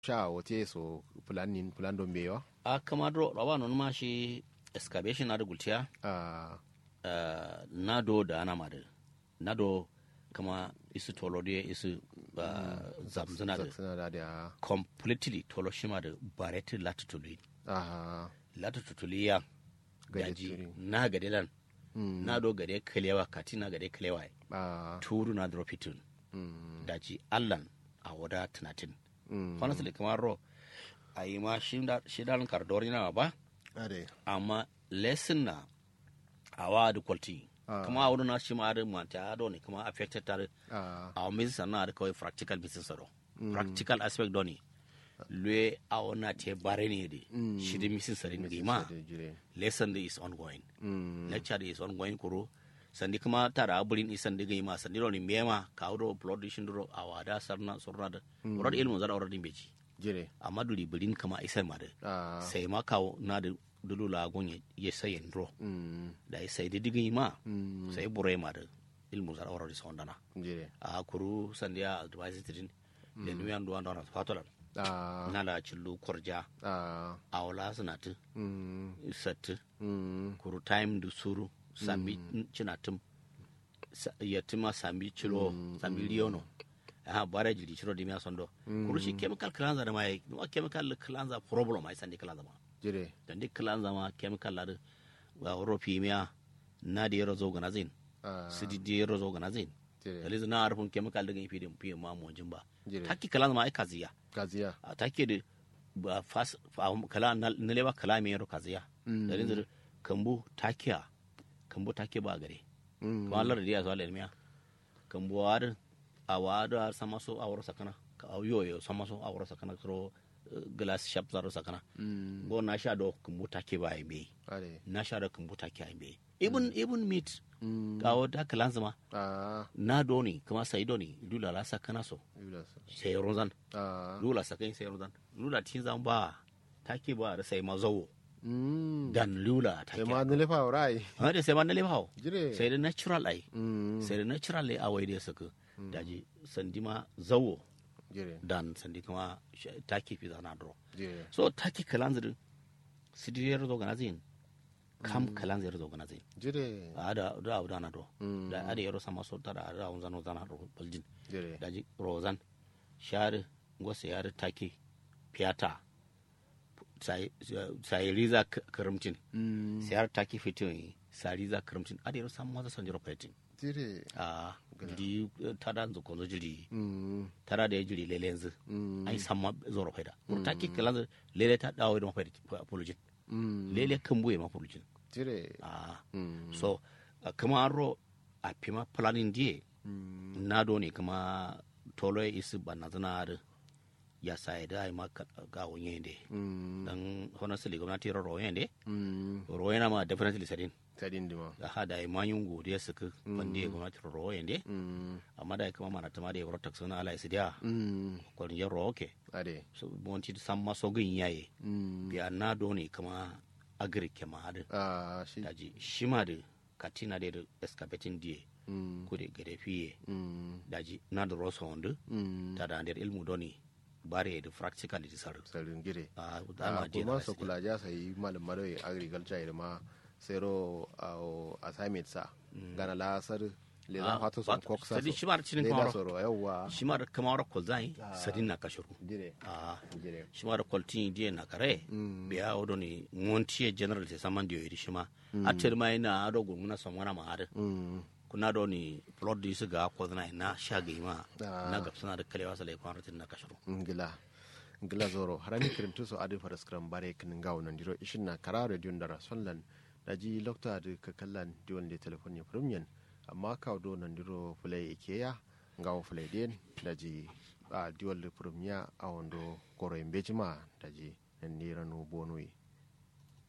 sha wote so planin plan don bewa a kama do rawa non ma shi excavation na da gultiya a uh, nado da ana ma da nado kama isu tolo da isu uh, zamzana da suna da da completely tolo shi ma da bareti latituli a latituli ya Gade gaji turi. na gade lan nado gade kalewa kati na gade kalewa a turu na dropitin mm daji allan a wada tunatin mm honestly kamar ro a yi ma shi dalin kardori na ba ade amma lesson na awa da quality Ah. kuma a wurin na shi ma da manta ado ne kuma affected tare a a wani sannan da kawai practical business ado practical aspect doni lue a wana te bare ne de shi da misin sare ne ma jire lesson da is ongoing mm lecture da is ongoing kuro sandi kuma tara abulin isan da gai ma sandi ro ni mema ka wuro upload shin duro a wada sarna surna da wurin ilmu zara wurin beji jire amma duli bilin kama isan ma da a sai ma kawo na da dulula gonye ya sayen dro mm da ya sai didigi ma mm sai bure ma da ilmu zara wara da dana jire a kuru sandiya advice tidin da nuyan duwan da fatolan a na da cillu korja a a wala sanatu mm satu mm kuru time da suru sambi cinatum sa- yatima sambi cilo sambi liyono aha bare jili ciro dimiya sondo kuru shi chemical cleanser da mai ma chemical cleanser problem ai sandi cleanser ma jire da duk cleanser ma chemical la wa woro pimia na da yaro zo ganazin a su di di yaro zo ganazin jire dalizu na arfin chemical da fi din fiye ma mo jimba jire taki cleanser ma ai kaziya gaziya a take da ba fas fa- kala na na leba kala me yaro kaziya dalizu kambu takiya kambu take ba gare mm kuma Allah da ya zo almiya kambu war a wada sama so a wuro sakana ka yoyo sama so a wuro sakana kro eh, glass shop zaro sakana mm go na sha do kambu take ba ai me ade na sha da kambu take ai me even even meat mm kawo da kalan zama a na doni kuma sai doni dula la sakana so yula sai rozan a lula sakai sai rozan lula tin zan ba take ba da sai mazawo mm dan lula sai take ma ne lefa rai ha da sai ma na lebawo jire sai da natural ai mm sai da natural ai awai da suka daji sandi ma zawo jire dan sandi kuma sh- take fi zana dro jire so take kalanzir sidiriyar zo ganazin kam kalanzir zo ganazin jire a da da abu dana do Mm. da ada yaro sama so tara da un zano zana ro baljin jire daji rozan share ngose yare take piata sai sai riza k- karamcin mm sai har take fitin sai riza karamcin ada yaro sama maza sanjiro fitin jire a jiri tada nzu kozo jiri mm tara da ya jiri lele yanzu mm ai samma zoro faida kur ta ki kalan lele ta dawo da mafaida apologin mm lele kan buye ma apologin jire a mm so a kuma ro a pima planning die mm na do ne kuma tolo isi banna zana da ya sa ya da ai ma ka- ga wonye de mm dan honestly gwamnati ro ro yende mm ro yana ma definitely sadin tadin dima da ha da ai manyun godiya suka bande gwamnati ro yende mm amma da kuma mana tama da ya ro taksuna ala isi dia mm ko ni ro okay ade so bonti san maso gin yaye mm biya na do ne kama agric ma hadu a shi daji shima da katina da da excavating die mm ko da gare fiye mm daji na da rosa wanda mm ta da der ilmu doni bare da practical da sar sarin gire a a dama je kuma na su kula ja sai malam madoyi agriculture da ma sero a assignment sa gana la sar le za fata son kok sa sadi shima da cinin le da kamar soro yawa shima da kamar ko zai sadin na kashuru gire a gire shima da kwaltin die na kare biya odo ni montie general te saman dio yiri shima atter mai na ado gunguna samwana ma hadu mm kuna do ni plot di su ga ko na na shaga ma Ah. na gab suna da kalewa sai kwan rutin na kashuru ngila ngila zoro harami kirintu so adi fara skram bare kin gawo nan diro ishin na kara radio ndara sonlan da ji lokta da ka kallan diwan da telefon ne premium amma ka do nan diro fulai ikeya ngawo fulai den da ji a diwan da premium a wando goro imbejima da ji nan ne ranu bonoi